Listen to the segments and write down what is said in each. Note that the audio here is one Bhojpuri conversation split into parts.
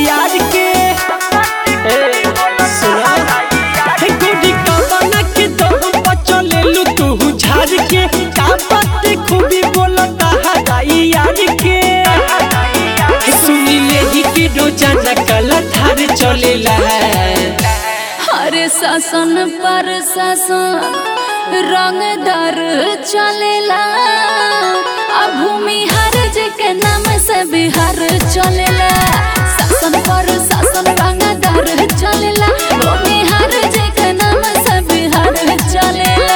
यार के ए, सुना हे गोरी कवना के दम पर चलेलू तू झाड़ के का बात खूबी बोलता हराई यार के सुनी ले ही के रोजाना कला धार चलेला हरे शासन पर शासन रंगदार चलेला आ भूमि हर जी के नाम से बिहार चलेला शासन पर शासन रंगदार चलेला भूमि हर जी के नाम से बिहार चलेला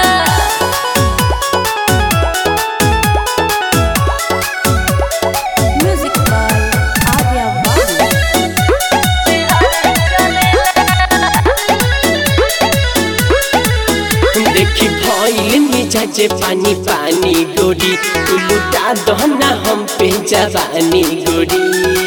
म्यूजिक बाय आर्या वाणी देखी भइल मिजाज पानी पानी गोरी तू लुटा दहना हम पे जवानी गोरी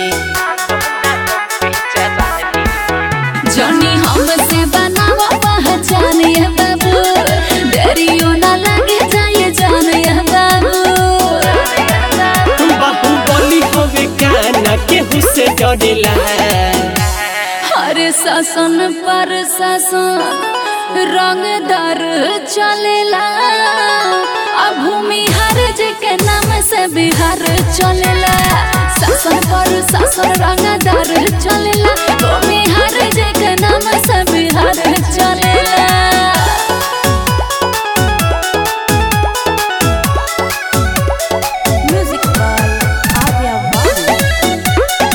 जनी हमसे बनावा पहचान ये बाबू डरियो ना लगे जाए जान ये बाबू बाहु बोली होवे काना केहू से डरेला हर शासन पर शासन रंगदार चलेला आ भूमि हर जी के नाम से बिहार चलेला शासन पर शासन रंगदार चलेला भूमि हर जी के नाम से बिहार चलेला म्यूजिक बाय आर्या वाणी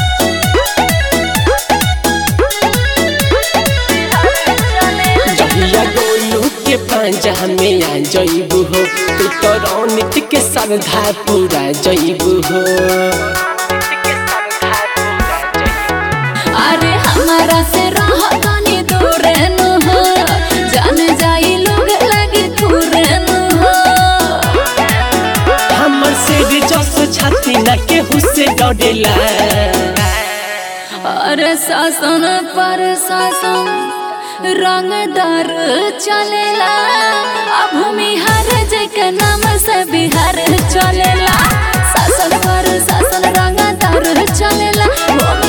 जहिया गोलू के पांजा में आ जइबू हो तू तो रौनित के श्रद्धा पूरा जइबू हो अरे हमारा से रह तनी दूर न हो जान जाई लोग लगे दूर न हो हमर से जस छाती ना केहू से डरेला अरे शासन पर शासन रंगदार चलेला आ भूमि हर जगह नाम से बिहार चलेला शासन पर शासन रंगदार चलेला भूमि